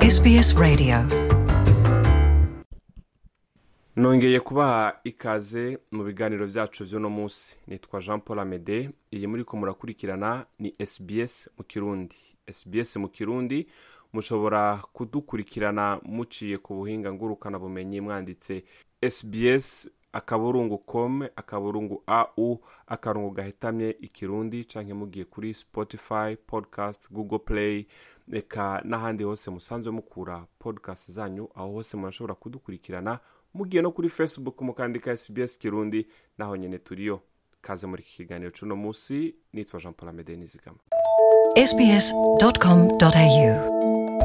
SBS Radio nongeye kubaha ikaze mu biganiro byacu by'uno munsi nitwa jean paul amede iyi muri ko murakurikirana ni sbs mu kirundi sbs mu kirundi mushobora kudukurikirana muciye ku buhinga ngurukanabumenyi mwanditse sbs akaburungu com akaburungu au akarungu gahetamye ikirundi canke mugiye kuri spotify podcast google play eka n'ahandi hose musanzwe mukura podcast zanyu aho hose murashobora kudukurikirana mugiye no kuri facebook mukandika sbs kirundi naho nyene turiyo kaze muri iki kiganiro c'uno musi nitwa jean paul amede nizigama sbs.com.au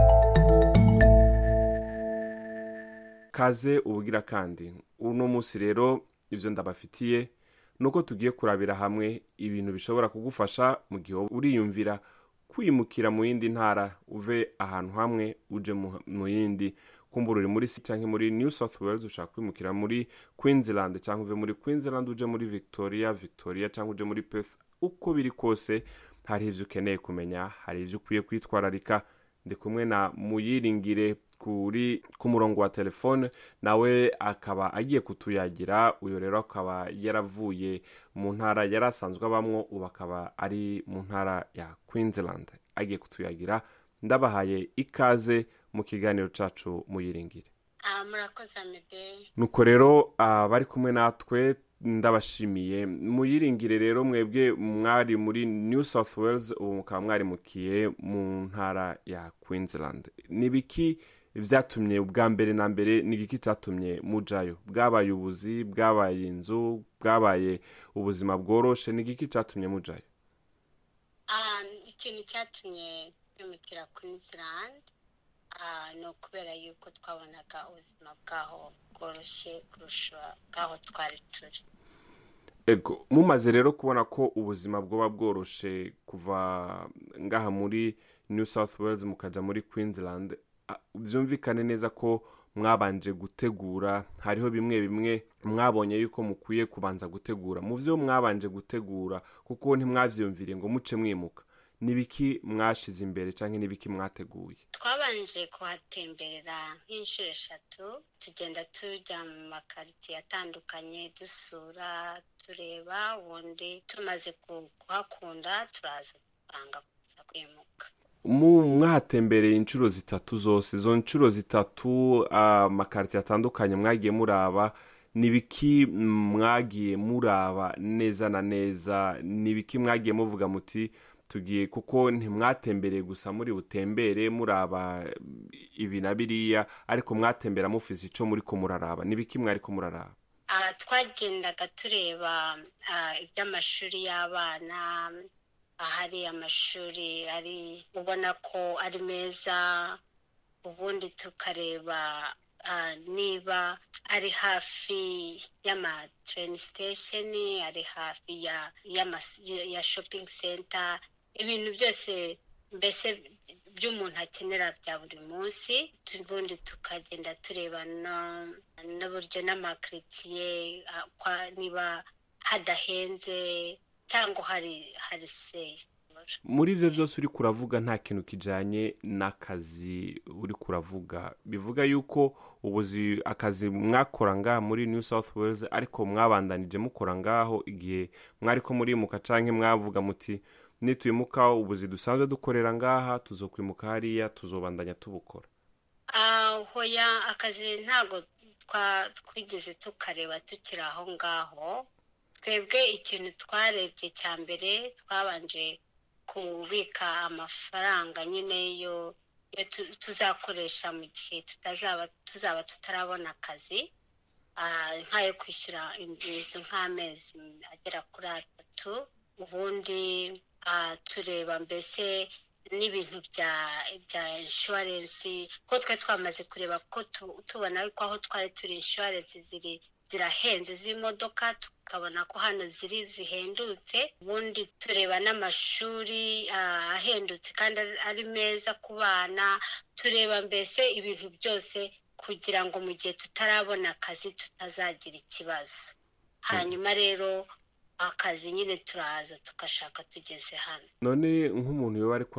kaze ubugira kandi uno munsi rero ivyo ndabafitiye nuko tugiye kurabira hamwe ibintu bishobora kugufasha mu gihe woba uriyumvira kwimukira mu yindi ntara uve ahantu hamwe uje mu- mu yindi kumbura uri muri si canke muri new south wales ushaka kwimukira muri queensland canke uve muri queensland uje muri victoria victoria canke uje muri perth uko biri kose hari ivyo ukeneye kumenya hari ivyo ukwiye kwitwararika ndi kumwe na muyiringire kuri ku murongo wa telefone nawe akaba agiye kutuyagira uyu rero akaba yaravuye mu ntara yari asanzwe abamwo ubu akaba ari mu ntara ya queensland agiye kutuyagira ndabahaye ikaze mu kiganiro cacu muyiringire Ah, murakoze amede nuko rero abari kumwe natwe ndabashimiye muyiringire rero mwebwe mwari muri new south wales ubu mukaba mwarimukiye mu ntara ya queensland ni biki vyatumye ubwa mbere na mbere ni igiki catumye mujayo bwabaye ubuzi bwabaye inzu bwabaye ubuzima bworoshe ni igiki catumye mujayo Ah, ikintu cyatumye bimukira queensland ah, ni ukubera yuko twabonaga ubuzima bwaho bworoshye kurusha bwaho twari turi ego mumaze rero kubona ko ubuzima bwoba bworoshe kuva ngaha muri new south wales mukaja muri queensland ah, vyumvikane neza ko mwabanje gutegura hariho bimwe bimwe mwabonye yuko mukwiye kubanza gutegura mu vyo mwabanje gutegura kuko ntimwavyumviriye ngo muce mwimuka nibiki mwashize imbere canke nibiki mwateguye twabanje kuhatemberera nk'inshuro eshatu tugenda tujya mu makaritiye atandukanye dusura tureba ubundi tumaze ku- kuhakunda turaza dupanga kuza kwimuka mu mwahatembereye inshuro zitatu zose izo nshuro zitatu amakarite atandukanye mwagiye muraba ni biki mwagiye muraba neza na neza ni biki mwagiye muvuga muti tugiye kuko ntimwatembereye gusa muri butembere muraba ibi na biriya ariko mwatembera mufise ico muri ko muraraba ni biki mwari ko muraraba Ah, twagendaga tureba ah, iby'amashuri y'abana ahari amashuri ari ubona ko ari meza ubundi tukareba ah, niba ari hafi y'ama train station ari hafi ya y'ama- ya shopping center ibintu byose mbese by'umuntu akenera bya buri munsi ubundi tukagenda tureba no- n'uburyo n'amakaritsiye ah, kwa- niba hadahenze cyangwa hari hari seyi muri ivyo vyose uri kuravuga nta kintu kijanye n'akazi uri kuravuga bivuga yuko ubuzi akazi mwakora ngaha muri new south wales ariko mwabandanije mukora ngaho igihe mwariko murimuka canke mwavuga muti nitwimuka ubuzi dusanzwe dukorera ngaha tuzokwimuka hariya tuzobandanya tubukora Ah, hoya akazi ntabwo twa- twigeze tukareba tukiri aho ngaho twebwe ikintu twarebye cya mbere twabanje kubika amafaranga nyine yo yo tu- tuzakoresha mu gihe tutazaba tuzaba tutarabona akazi Ah, nk'ayo kwishyura inzu nk'amezi agera kuri atatu ubundi ah, tureba mbese n'ibintu bya bya inshuwarensi ko twe twamaze kureba ko tu- tubona ko aho twari turi inshuwarensi ziri zirahenze z'imodoka tukabona ko hano ziri zihendutse ubundi tureba n'amashuri ah, ahendutse kandi ari- ari meza ku bana tureba mbese ibintu byose kugira ngo mu gihe tutarabona akazi tutazagira ikibazo hanyuma rero akazi nyine turaza tugashaka tugeze hano none nk'umuntu yoba ariko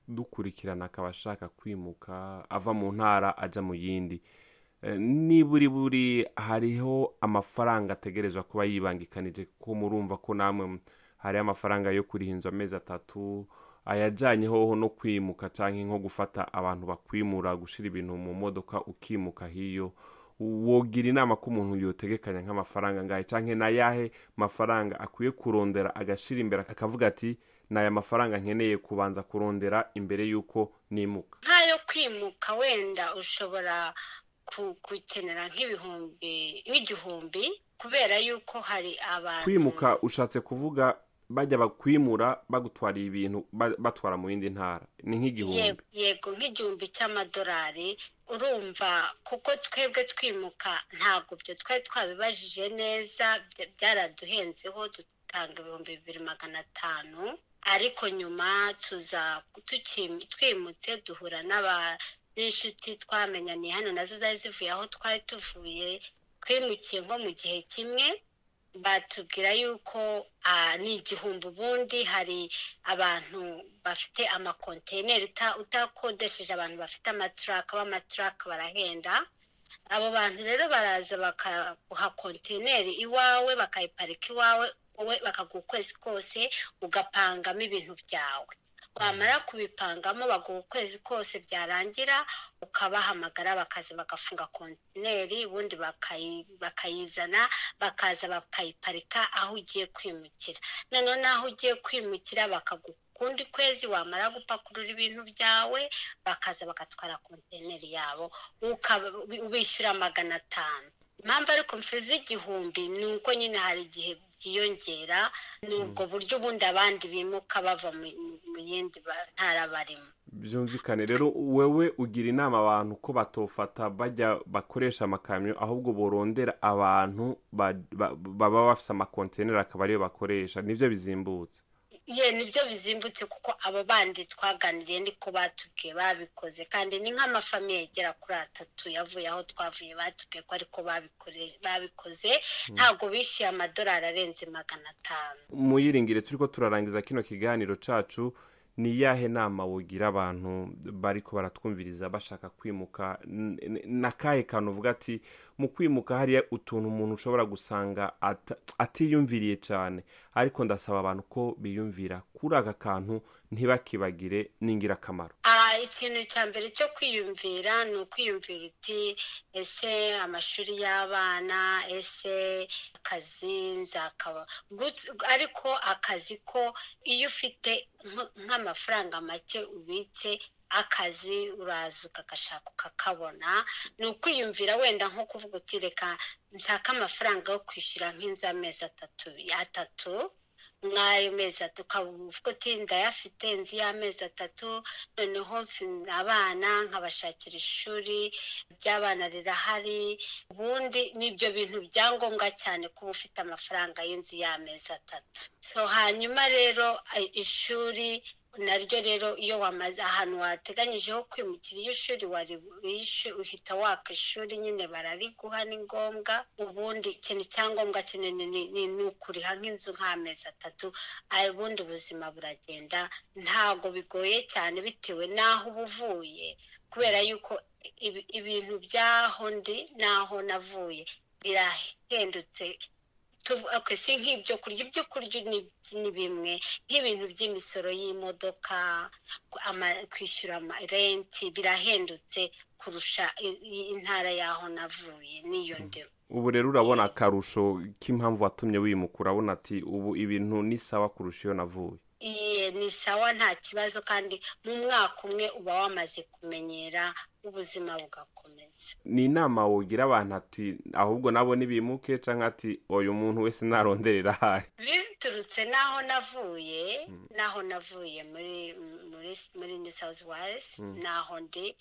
dukurikirana akaba ashaka kwimuka ava mu ntara ajya mu yindi Eh, niburi buri hariho amafaranga ategerezwa kuba yibangikanije kuko murumva ko namwe hariho amafaranga yo kuriha inzu amezi atatu ayajyanye hoho no kwimuka cyangwa nko gufata abantu bakwimura gushyira ibintu mu modoka ukimuka hiyo wogira inama ko umuntu yotegekanya nk'amafaranga ngahe cyangwa n'ayahe mafaranga akwiye kurondera agashyira imbere akavuga ati ni aya mafaranga nkeneye kubanza kurondera imbere y'uko nimuka nk'ayo kwimuka wenda ushobora ku- gukenera nk'ibihumbi nk'igihumbi kubera yuko hari abantu kwimuka ushatse kuvuga bajya bakwimura bagutwariye ibintu ba- batwara mu yindi ntara ni nk'igihumbi Yego- yego nk'igihumbi cy'amadolari urumva kuko twebwe twimuka ntabwo byo twari twabibajije neza bya- byaraduhenzeho dutanga ibihumbi bibiri magana atanu ariko nyuma tuza tuki- twimutse duhura n'aba n'inshuti twamenyaniye hano nazo zari zivuye aho twari tuvuye twimukiye nko mu gihe kimwe batubwira yuko ah, ni igihumbi ubundi hari abantu bafite amakontineri uta- utakodesheje abantu bafite amaturaka b'amaturaka barahenda abo bantu rero baraza bakaguha kontineri iwawe bakayiparika iwawe wowe bakaguha ukwezi kose ugapangamo ibintu byawe wamara kubipangamo baguha ukwezi kose byarangira ukabahamagara bakaza bagafunga kontineri ubundi bakayi- bakayizana bakaza bakayiparika aho ugiye kwimukira noneho n'aho ugiye kwimukira bakaguha ukundi kwezi wamara gupakurura ibintu byawe bakaza bagatwara kontineri yabo ukaba- ubishyura magana atanu impamvu ariko mfuze igihumbi ni uko nyine hari igihe byiyongera ni ubwo buryo ubundi abandi bimuka bava mu mu yindi ba- ntara barimo byumvikane rero wewe ugira inama abantu ko batofata bajya bakoresha amakamyo ahubwo borondera abantu ba- ba- baba bafite amakontineri akaba ariyo bakoresha nibyo bizimbutse ye nibyo bizimbutse kuko abo bandi twaganiriye niko batubwiye babikoze kandi ni nk'amafamiye yagera kuri atatu yavuye aho twavuye batubwiye ko ariko babikore- babikoze ntabwo bishyuye amadolari arenze magana atanu muyiringire turi ko turarangiza kino kiganiro cacu ni iyahe nama wogira abantu bariko baratwumviriza bashaka kwimuka N- n- n'akahe kantu uvuga ati mu kwimuka hariya utuntu umuntu ushobora gusanga ata- atiyumviriye cyane ariko ndasaba abantu ko biyumvira kuri aka kantu ntibakibagire n'ingirakamaro Ah, ikintu cya mbere cyo kwiyumvira ni ukwiyumvira uti ese amashuri y'abana ese akazi nzakaba Gusa- ariko akazi ko iyo ufite nk- nk'amafaranga make ubitse akazi uraza ukagashaka ukakabona ni ukwiyumvira wenda nko kuvuga uti reka nshaka amafaranga yo kwishyura nk'inzu amezi atatu atatu nk'ayo mezi atatu ukaba uvuga uti ndayafite inzu y'amezi atatu noneho mfi- abana nkabashakira ishuri ry'abana rirahari ubundi n'ibyo bintu byangombwa cyane kuba ufite amafaranga y'inzu y'amezi atatu so hanyuma rero eh, ishuri naryo rero iyo wamaze ahantu wateganyijeho kwimukira iyo ishuri wari wishe uhita waka ishuri nyine barariguha ni ngombwa ubundi ikintu cyangombwa kinini ni- ni ni ukuriha nk'inzu nk'amezi atatu ah, ubundi ubuzima buragenda ntabwo bigoye cyane bitewe n'aho uba uvuye kubera yuko ibi- ibintu by'aho ndi n'aho navuye birahendutse tuvu- okay, si nk'ibyo kurya ibyo kurya ni- ni bimwe nk'ibintu by'imisoro y'imodoka ama- kwishyura ama- renti birahendutse kurusha i- i- intara y'aho navuye n'iyo ndimo ubu rero urabona akarusho k'impamvu watumye wimuka urabona ati ubu ibintu ni sawa kurusha iyo navuye iye ni sawa nta kibazo kandi mu mwaka umwe uba wamaze kumenyera ubuzima bugakomeza ni inama wogira abantu ati ahubwo nabo nibimuke cyangwa ati uyu muntu wese naronderera ahari biturutse n'aho navuye n'aho navuye muri muri muri new south wales n'aho ndi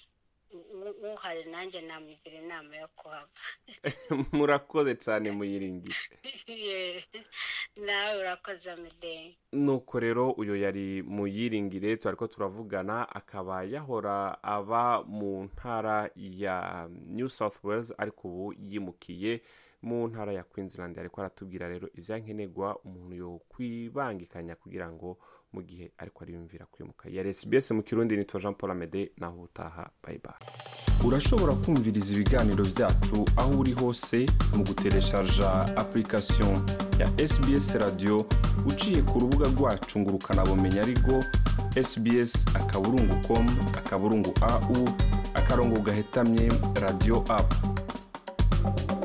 u- u- uhari nanjye namugira inama yo kuhava murakoze cyane muyiringire Ye, nawe urakoze amede nuko rero uyu yari muyiringire twari ko turavugana akaba yahora aba mu ntara ya new south wales ariko ubu yimukiye mu ntara ya queensland ariko aratubwira rero ibyankenerwa umuntu yo kwibangikanya kugira ngo mu gihe ariko ariyumvira kwimuka yari sbs mu kirundi nitwa jean paul amede naho utaha bayibaye urashobora kumviriza ibiganiro byacu aho uri hose mu gutereshaja application ya sbs radio uciye ku rubuga rwacu ngo ukanabumenya ariko sbs akaburungu com akaburungu au akarongo gahetamye radio app